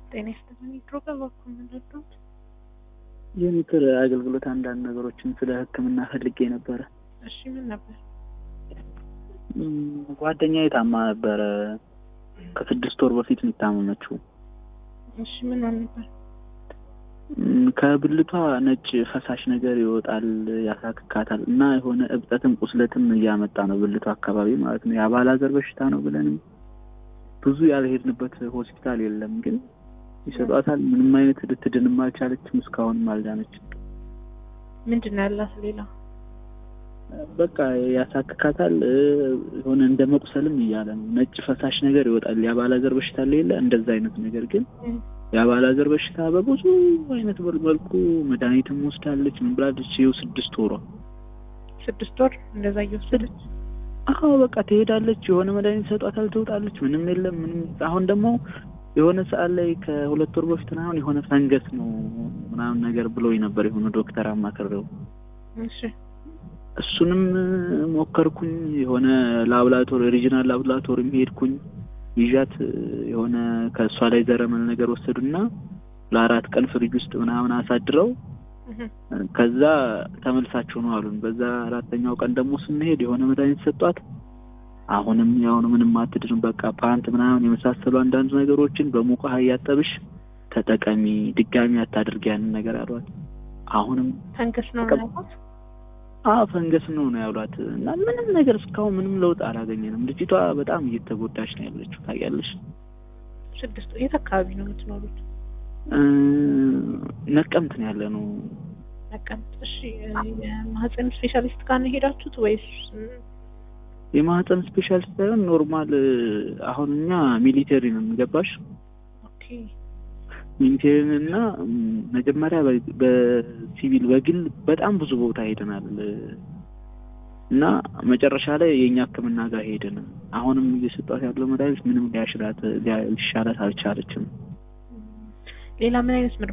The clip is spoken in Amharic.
ጤና ይስጥልኝ። ድሮ በበኩል ምንረዳት የምክር አገልግሎት አንዳንድ ነገሮችን ስለ ሕክምና ፈልጌ ነበረ። እሺ ምን ነበር? ጓደኛዬ ታማ ነበረ። ከስድስት ወር በፊት የሚታመመችው እሺ ምን ሆን ነበር? ከብልቷ ነጭ ፈሳሽ ነገር ይወጣል፣ ያሳክካታል እና የሆነ እብጠትም ቁስለትም እያመጣ ነው ብልቷ አካባቢ ማለት ነው። የአባላዘር በሽታ ነው ብለንም ብዙ ያልሄድንበት ሆስፒታል የለም፣ ግን ይሰጧታል። ምንም አይነት ልትድንም አልቻለችም። እስካሁንም አልዳነችም። ምንድን ነው ያላት ሌላ? በቃ ያሳክካታል። የሆነ እንደ መቁሰልም እያለ ነው። ነጭ ፈሳሽ ነገር ይወጣል። የአባላዘር በሽታ ሌለ እንደዛ አይነት ነገር ግን የአባላዘር በሽታ በብዙ አይነት መልኩ መድኃኒትም ወስዳለች። ምን ብላለች? ይኸው ስድስት ወሯ ስድስት ወር እንደዛ እየወሰደች አዎ በቃ ትሄዳለች። የሆነ መድኃኒት ሰጧታል፣ ትወጣለች። ምንም የለም ምንም። አሁን ደግሞ የሆነ ሰዓት ላይ ከሁለት ወር በፊት ምናምን የሆነ ፈንገስ ነው ምናምን ነገር ብሎኝ ነበር የሆነ ዶክተር አማክሬው እሺ እሱንም ሞከርኩኝ። የሆነ ላብራቶሪ ሪጂናል ላብራቶሪ ሄድኩኝ ይዣት የሆነ ከእሷ ላይ ዘረመል ነገር ወሰዱና ለአራት ቀን ፍሪጅ ውስጥ ምናምን አሳድረው ከዛ ተመልሳችሁ ነው አሉን። በዛ አራተኛው ቀን ደግሞ ስንሄድ የሆነ መድኃኒት ሰጧት። አሁንም ያሁን ምንም አትድንም። በቃ ፓንት ምናምን የመሳሰሉ አንዳንድ ነገሮችን በሙቅ ውሃ እያጠብሽ ተጠቀሚ፣ ድጋሚ አታድርጊ ያንን ነገር አሏት። አሁንም ፈንገስ ነው ያልኳት። አዎ ፈንገስ ነው ነው ያሏት። እና ምንም ነገር እስካሁን ምንም ለውጥ አላገኘንም። ልጅቷ በጣም እየተጎዳች ነው ያለችው። ታውቂያለሽ። ስድስት የት አካባቢ ነው የምትኖሩት? ነቀምት ነው ያለ ነው። ነቀምት። እሺ የማህፀን ስፔሻሊስት ጋር ነው የሄዳችሁት ወይስ? የማህፀን ስፔሻሊስት ሳይሆን ኖርማል። አሁን እኛ ሚሊተሪ ነው የሚገባሽ ኦኬ ሚሊቴሪን እና መጀመሪያ በሲቪል በግል በጣም ብዙ ቦታ ሄደናል እና መጨረሻ ላይ የእኛ ሕክምና ጋር ሄድን። አሁንም እየሰጧት ያለው መድኃኒት ምንም ሊያሽላት ሊሻላት አልቻለችም። ሌላ ምን አይነት